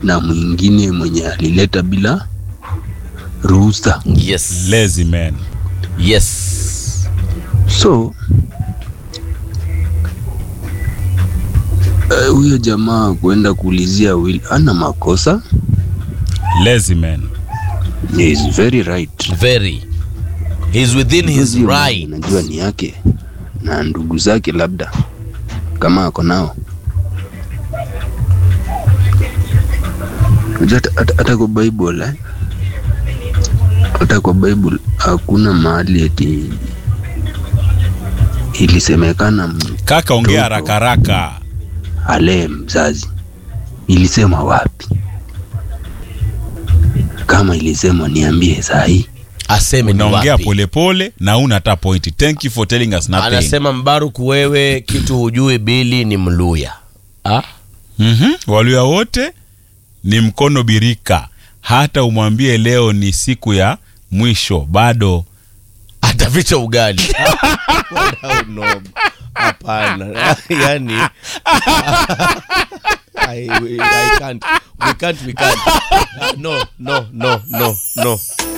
na mwingine mwenye alileta bila ruhusa. Yes. lazy man Yes. So eh, huyo jamaa kuenda kuulizia Will ana makosa, lazy man he is very right. Very. He's within his Huyo mwenye right. Najua ni yake na ndugu zake, labda kama ako nao. Unajua hata- hata- hata kwa Bible eh? hata kwa Bible hakuna mahali eti ilisemekana m- kaka ongea Mtoto. haraka haraka alee mzazi. Ilisema wapi? Kama ilisemwa niambie saa hii. Aseme ni unaongea wapi. polepole na una hata pointi thank you for telling us nothing Anasema Mbaruku, wewe kitu hujui, Bili ni Mluya. Ah? Mhm. Waluya wote ni mkono birika, hata umwambie leo ni siku ya mwisho bado Ataficha ugali. Wadau nob. Hapana. yani I, I can't. We can't, we can't. No, no, no, no, no.